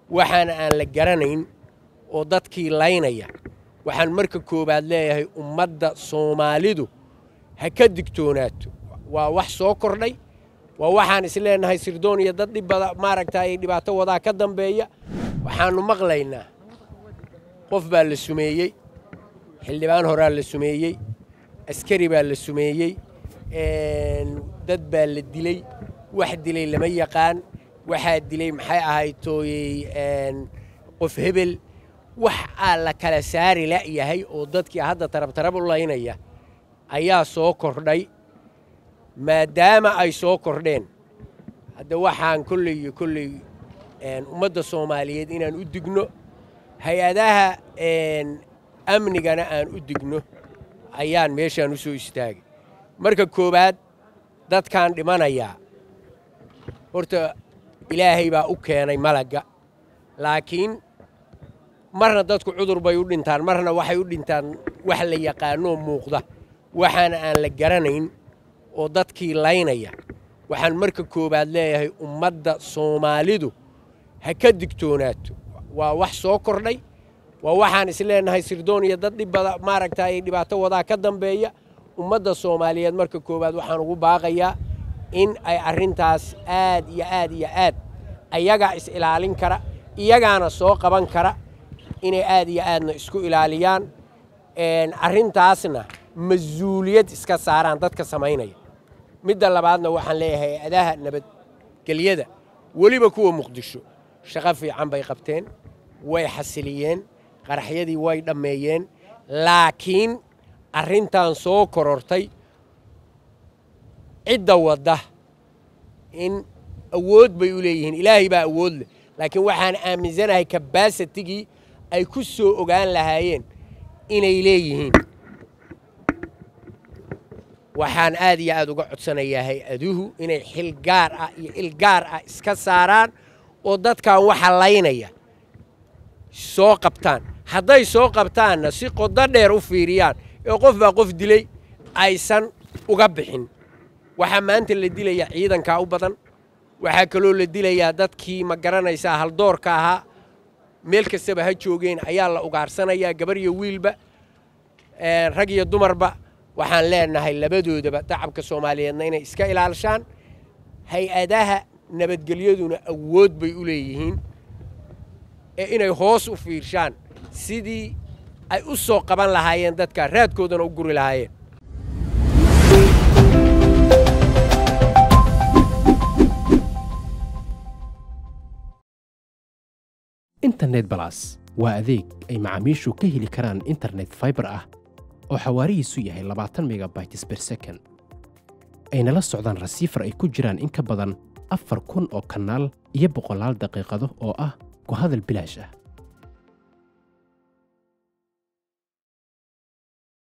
waxaana aan la garanayn oo dadkii laynaya waxaan marka koowaad leeyahay ummadda soomaalidu ha ka digtoonaato waa wax soo kordhay waa waxaan isleenahay sirdoon iyo dad dhibbada maaragta ay dhibaato wadaa ka dambeeya waxaannu maqlaynaa qof baa la sumeeyey xildhibaan horaa la sumeeyey askari baa la sumeeyey dad baa la dilay wax dilay lama yaqaan waxaa dilay maxay ahayd tooyey qof hebel wax aa la kala saari la'yahay oo dadkii hadda tarabtarab u laynaya ayaa soo kordhay maadaama ay soo kordheen hadda waxaan kolley iyo kolley ummadda soomaaliyeed inaan u digno hay-adaha amnigana aan u digno ayaan meeshaan u soo istaagay marka koowaad dadkaan dhimanayaa horta ilaahay baa u keenay malagga laakiin marna dadku cudur bay u dhintaan marna waxay u dhintaan wax la yaqaanoo muuqda waxaana aan la garanayn oo dadkii laynaya waxaan marka koowaad leeyahay ummadda soomaalidu ha ka digtoonaato waa wax soo kordhay waa waxaan isleenahay sirdoon iyo dad dhibbada maaragta ay dhibaato wadaa ka dambeeya ummadda soomaaliyeed marka koowaad waxaan ugu baaqayaa in ay arrintaas aad iyo aad iyo aad ayagaa is ilaalin kara iyagaana soo qaban kara inay aad iyo aadna isku ilaaliyaan arrintaasna mas-uuliyad iska saaraan dadka samaynaya midda labaadna waxaan leeyahay hay-adaha nabadgelyada weliba kuwa muqdisho shaqo fiican bay qabteen way xasiliyeen qaraxyadii way dhammeeyeen laakiin arrintan soo korortay cidda wadda in awood bay u leeyihiin ilaahay baa awood leh laakiin waxaan aaminsanahay kabaasitigii ay ku soo ogaan lahaayeen inay leeyihiin waxaan aad iyo aad uga codsanayaa hay-aduhu inay xil gaar ah iyo il gaar ah iska saaraan oo dadkan waxa laynaya soo qabtaan hadday soo qabtaanna si qodo dheer u fiiriyaan ee qof baa qof dilay aysan uga bixin waxaa maanta la dilayaa ciidankaa u badan waxaa kaloo la dilayaa dadkii ma garanaysaa haldoorka ahaa meel kastaba ha joogeen ayaa la ugaarsanayaa gabar iyo wiilba rag iyo dumarba waxaan leenahay labadoodaba dacabka soomaaliyeedna inay iska ilaalishaan hay-adaha nabadgelyaduna awood bay u leeyihiin ee inay hoos u fiirshaan sidii ay u soo qaban lahaayeen dadka raadkoodana u guri lahaayeen internet balas waa adeeg ay macaamiishu ka heli karaan internet faibar ah oo xawaarihiisu yahay labaatan megabytes ber second ayna la socdaan rasiifar ay ku jiraan in ka badan afar kun oo kanaal iyo boqolaal daqiiqado oo ah ku hadal bilaash ah